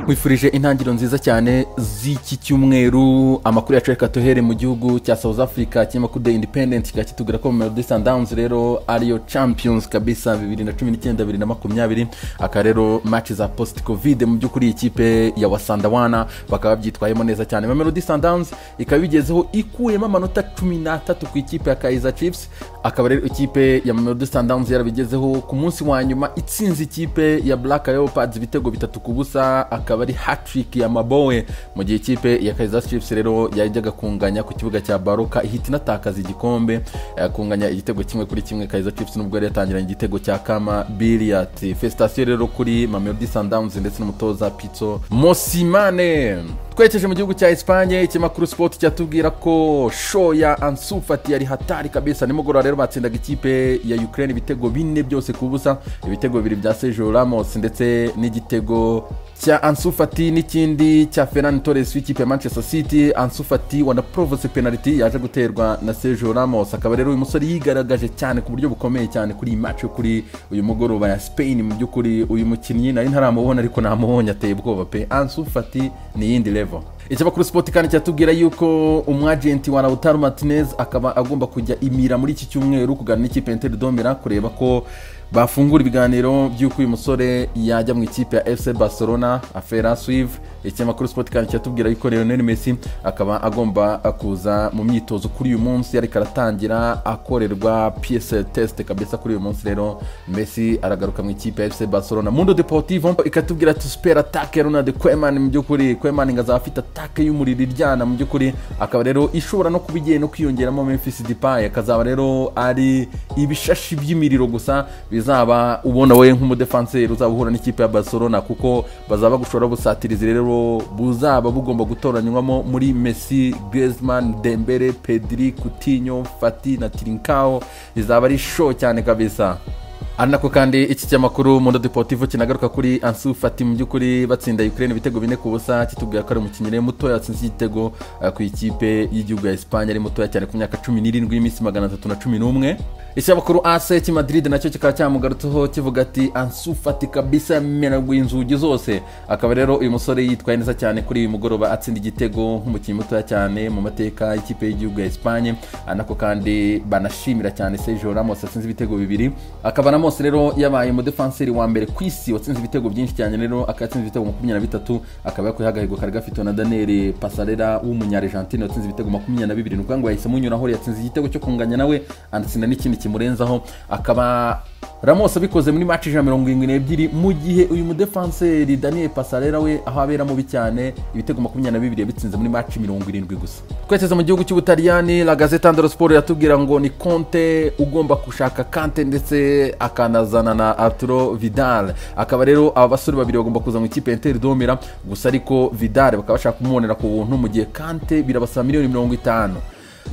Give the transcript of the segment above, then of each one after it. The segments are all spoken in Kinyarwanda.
nkwifurije intangiriro nziza cyane z'iki cyumweru amakuru yacu reka tuhere mu gihugu cya south africa kinyamakuru the independent kikaba kitubwira ko mu disa downs rero ariyo champions kabisa bibiri na cumi n'icyenda bibiri na makumyabiri aka rero match za post covid mu by'ukuri ikipe ya wasandawana bakaba babyitwayemo neza cyane mamelodi sundowns ikaba ibigezeho ikuyemo amanota cumi n'atatu ku ikipe ya kaiza chips akaba rero ikipe ya mamelodi sundowns yarabigezeho ku munsi wa nyuma itsinze ikipe ya black leopards ibitego bitatu ku busa akaba ari hatrick ya mabowe mu gihe ikipe ya kaiza chips rero yajyaga kunganya ku kibuga cya baroka ihita inatakaza igikombe eh, kunganya igitego kimwe kuri kimwe kaiza chips nubwo yari yatangiranye igitego cya kama billiard fesitasiyo rero kuri mamelodi sundowns ndetse n'umutoza pitso mosimane twerekeje mu gihugu cya esipanye ikinyamakuru sipoti cyatubwira ko sho ya ansufati yari hatari kabisa nimugoroba rero batsindaga ikipe ya ukraine ibitego bine byose ku busa ibitego bibiri bya sejo ramos ndetse n'igitego cya ansufati n'ikindi cya ferran torres w'ikipe ya manchester city ansufati wanaporovose penaliti yaje guterwa na sejo ramos akaba rero uyu musore yigaragaje cyane ku buryo bukomeye cyane kuri iyi match yo kuri uyu mugoroba ya spain mu by'ukuri uyu mukinnyi nari ntaramubona ariko namubonye ateye ubwoba pe ansufati ni iyindi level ikinyamakuru sipoti kandi cyatubwira yuko umwajenti wa lautaro martinez akaba agomba kujya imira muri iki cyumweru kuganira n'ikipe ya interi domera kureba ko bafungura ibiganiro by'uko uyu musore yajya mu ikipe ya fc barcelona afera swive ikinyamakuru sipoti kandi kiratubwira yuko leonel messi akaba agomba kuza mu myitozo kuri uyu munsi ariko aratangira akorerwa piyese tesite kabisa kuri uyu munsi rero messi aragaruka mu ikipe ya fc barcelona mundo deportivo ikatubwira ati supera atake ronald kwemani mu by'ukuri kwemani ngo azaba afite atake y'umuriro iryana mu by'ukuri akaba rero ishobora no kuba igiye no kwiyongeramo memphis dipayi akazaba rero ari ibishashi by'imiriro gusa bizaba ubona wowe nk'umudefanseri uzaba uhura n'ikipe ya barcelona kuko bazaba gushora busatirizi rero buzaba bugomba gutoranywamo muri messi griezmann dembele pedri coutinho fati na tirinkao rizaba ari sho cyane kabisa ari nako kandi iki kinyamakuru mundo deportivo kinagaruka kuri ansu fati mu by'ukuri batsinda ukraine ibitego bine ku busa kitubwira ko ari umukinnyi rero mutoya yatsinze igitego eh, ku ikipe y'igihugu ya esipanye ari mutoya cyane ku myaka cumi n'irindwi y'iminsi magana atatu na cumi n'umwe ikinyamakuru ase kimadrid nacyo kikaba cyamugarutseho kivuga ati ansu fati kabisa yamenaguye inzugi zose akaba rero uyu musore yitwaye neza cyane kuri uyu mugoroba atsinda igitego nk'umukinnyi mutoya cyane mu mateka y'ikipe y'igihugu ya esipanye ari nako kandi banashimira cyane sejo ramos atsinze ibitego bibiri akaba na ramos rero yabaye umudefanseri wa mbere ku isi watsinze ibitego byinshi cyane rero akaba yatsinze ibitego makumyabiri na bitatu akaba yakuyeho agahego kari gafitwe na daniel pasarera w'umunyarejantine watsinze ibitego makumyabiri na bibiri ni ukuvuga ngo yahisemo unyuraho yatsinze igitego cyo kunganya nawe anatsinda n'ikindi kimurenzaho akaba ramos abikoze muri maci ijana mirongo irindwi n'ebyiri mu gihe uyu mudefanseri daniel pasarera we aho abera mubi cyane ibitego makumyabiri na bibiri yabitsinze muri maci mirongo irindwi gusa twerekeza mu gihugu cy'ubutaliyani la gazeta ndero siporo iratubwira ngo ni konte ugomba gushaka kante ndetse akanazana na arturo vidal akaba rero aba basore babiri bagomba kuza mu ikipe ya interi domera gusa ariko vidal bakaba bashaka kumubonera ku buntu mu gihe kante birabasaba miliyoni mirongo itanu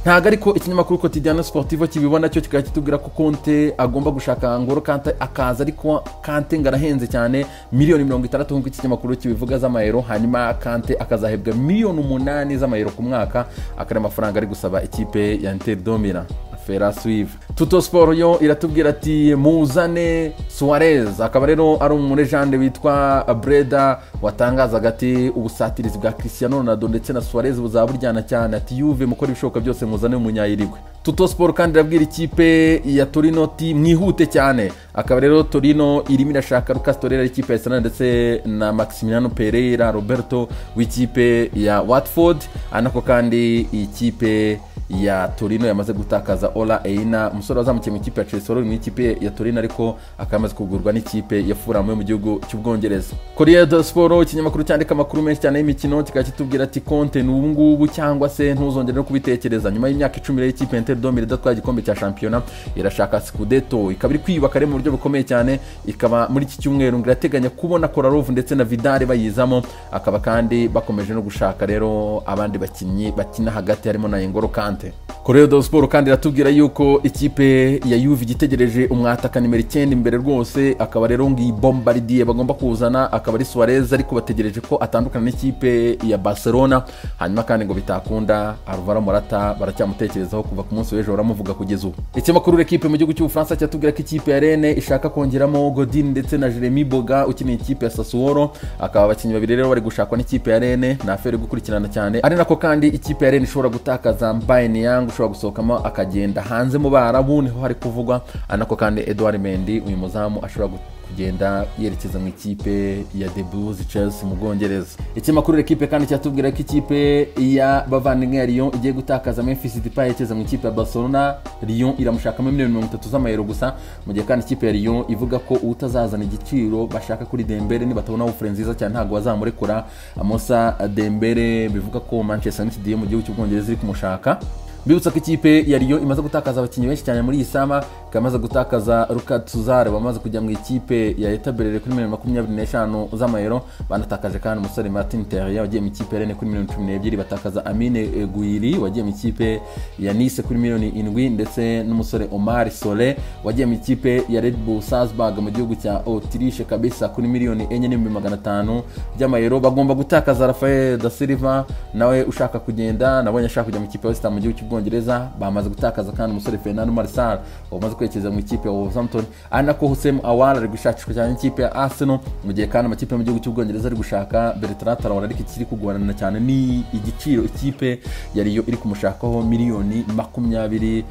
ntabwo ariko ikinyamakuru kotidiyano siporutivo kibibona cyo kikaba kitubwira ko konte agomba gushaka ngoro kante akaza ariko kante ngo arahenze cyane miliyoni mirongo itandatu nk'uko iki kinyamakuru kibivuga z'amayero hanyuma kante akazahebwa miliyoni umunani z'amayero ku mwaka akaba ari amafaranga ari gusaba ikipe ya interi domira fera swive tuto siporo yo iratubwira ati muzane suwarez akaba rero ari umurejande witwa breda watangazaga ati ubusatirizi bwa christian ronaldo ndetse na suwarez buzaba buryana cyane ati yuve mukora ibishoboka byose muzane umunyayirigwe tuto siporo kandi irabwira ikipe ya torino ti mwihute cyane akaba rero torino irimo irashaka lucas torera ikipe ya sana ndetse na maximiliano pereira roberto w'ikipe ya watford anako kandi ikipe ya torino yamaze gutakaza ola eina umusore wazamukiye mu ikipe ya chelsea mu ikipe ya torino ariko akaba yamaze kugurwa n'ikipe ya furamu yo mu gihugu cy'ubwongereza korea do siporo ikinyamakuru cyandika amakuru menshi cyane y'imikino kikaba kitubwira ati konte ni ubungubu cyangwa se ntuzongere no kubitekereza nyuma y'imyaka icumi rero ikipe ya inter domire idatwara igikombe cya shampiyona irashaka sikudeto ikaba iri kwiyubaka rero mu buryo bukomeye cyane ikaba muri iki cyumweru ngo irateganya kubona korarov ndetse na vidare bayizamo akaba kandi bakomeje no gushaka rero abandi bakinnyi bakina hagati harimo na engoro kante Correo do Sport kandi iratubwira yuko ikipe ya Juve igitegereje umwataka nimero icyenda imbere rwose akaba rero ngiyi bombaridiye bagomba kuzana akaba ari Suarez ariko bategereje ko atandukana n'ikipe ya Barcelona hanyuma kandi ngo bitakunda Alvaro Morata baracyamutekerezaho kuva ku munsi w'ejo baramuvuga kugeza ubu ikinyamakuru L'Equipe mu gihugu cy'Ubufaransa cyatubwira ko ikipe ya Rennes ishaka kongeramo Godin ndetse na Jeremy Boga ukinira ikipe ya Sassuolo akaba abakinnyi babiri rero bari gushakwa n'ikipe ya Rennes ni afere gukurikirana cyane ari nako kandi ikipe ya Rennes ishobora gutakaza Mbaye Niang ushobora gusohokamo akagenda hanze mu barabu niho hari kuvugwa ari nako kandi Edouard Mendy uyu muzamu ashobora gu- kugenda yerekeza mu ikipe ya the blues chelsea mu bwongereza ikinyamakuru ekipe kandi cyatubwira ko ikipe ya bavandimwe ya lyon igiye gutakaza memphis dipa yerekeza mu ikipe ya barcelona lyon iramushakamo miliyoni mirongo itatu z'amayero gusa mu gihe kandi ikipe ya lyon ivuga ko utazazana igiciro bashaka kuri dembere nibatabona ofure nziza cyane ntabwo bazamurekura amosa dembere bivuga ko manchester united yo mu gihugu cy'ubwongereza iri kumushaka mbibutsa ko ikipe ya riyo imaze gutakaza abakinnyi benshi cyane muri iyi sama ikaba imaze gutakaza ruka tuzare wamaze kujya mu ikipe ya etaberere kuri miliyoni makumyabiri n'eshanu z'amayero banatakaje kandi umusore martin terrier wagiye mu ikipe ya rene kuri miliyoni cumi n'ebyiri batakaza amine guiri wagiye mu ikipe ya nice kuri miliyoni indwi ndetse n'umusore omar sole wagiye mu ikipe ya red bull salzburg mu gihugu cya otirishe kabisa kuri miliyoni enye n'ibihumbi magana atanu by'amayero bagomba gutakaza rafael da silva nawe ushaka kugenda nabonye ashaka kujya mu ikipe ya west Ham mu gihugu cy'ubwongereza bamaze gutakaza kandi umusore fernando marisal wamaze kwerekeza mu ikipe ya wolverhampton ari nako hussein awar ari gushakishwa cyane n'ikipe ya arsenal mu gihe kandi amakipe yo mu gihugu cy'ubwongereza ari gushaka bertrand traore ariko ikiri kugorana cyane ni igiciro ikipe ya riyo iri kumushakaho miliyoni makumyabiri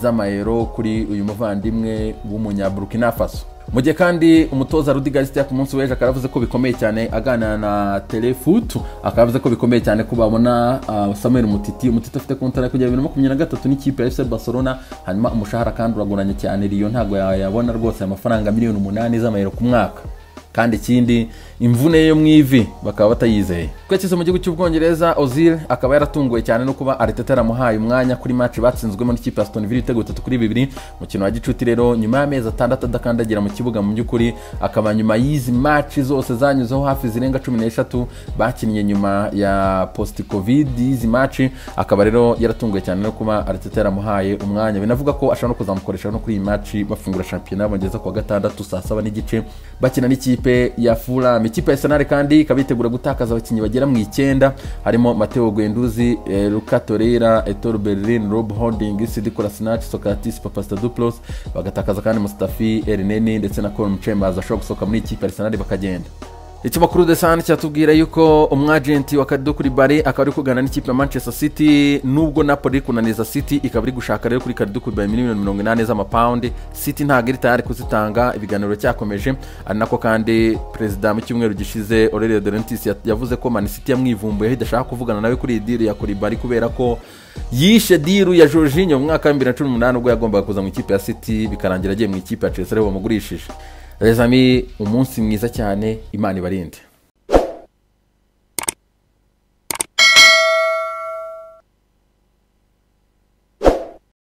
z'amayero kuri uyu muvandimwe w'umunyaburkina faso mu gihe kandi umutoza Rudi Garcia ku munsi w'ejo akaba yavuze ko bikomeye cyane aganira na Telefoot akaba yavuze ko bikomeye cyane ko babona uh, Samuel Mutiti Mutiti afite kontara kugera bibiri na makumyabiri na gatatu n'ikipe ya FC Barcelona hanyuma umushahara kandi uragoranye cyane Lyon ntabwo yayabona rwose amafaranga miliyoni umunani z'amayero ku mwaka kandi ikindi imvune yo mu ivi bakaba batayizeye twekize mu gihugu cy'ubwongereza ozil akaba yaratunguwe cyane no kuba ariteta yaramuhaye umwanya kuri match batsinzwemo n'ikipe ya Aston Villa ibitego bitatu kuri bibiri mukino wa gicuti rero nyuma y'amezi atandatu adakandagira mu kibuga mu by'ukuri akaba nyuma y'izi match zose zanyuzeho hafi zirenga cumi n'eshatu bakinnye nyuma ya post covid y'izi match akaba rero yaratunguwe cyane no kuba ariteta yaramuhaye umwanya binavuga ko ashobora no kuzamukoresha no kuri iyi match bafungura shampiyona bongeza kuwa gatandatu saa saba n'igice bakina n'ikipe ya fulham ikipe ya arsenal kandi ikaba yitegura gutakaza abakinnyi bagera mu icyenda harimo mateo gwenduzi eh, luka torera etor berlin rob holding sidikora sinach socratis papastaduplos bagatakaza kandi mustafi erineni ndetse na colm chambers ashobora gusohoka muri ikipe ya arsenal bakagenda ikinyamakuru de sani cyatubwira yuko umwajenti wa karido kuri bari akaba ari kuganira n'ikipe ya manchester city nubwo napoli iri kunaniza city ikaba iri gushaka rero kuri karido kuri bari miliyoni mirongo inani z'amapawundi city ntabwo iri tayari kuzitanga ibiganiro cyakomeje ari nako kandi perezida mu cyumweru gishize aurelio derentis yavuze ko man city yamwivumbuyeho idashaka kuvugana nawe kuri iyi diri ya kuri bari kubera ko yishe diru ya jorginho mu mwaka wa bibiri na cumi n'umunani ubwo yagombaga kuza mu ikipe ya city bikarangira agiye mu ikipe ya chelsea aribo bamugurishije rezami umunsi mwiza cyane imana ibarinde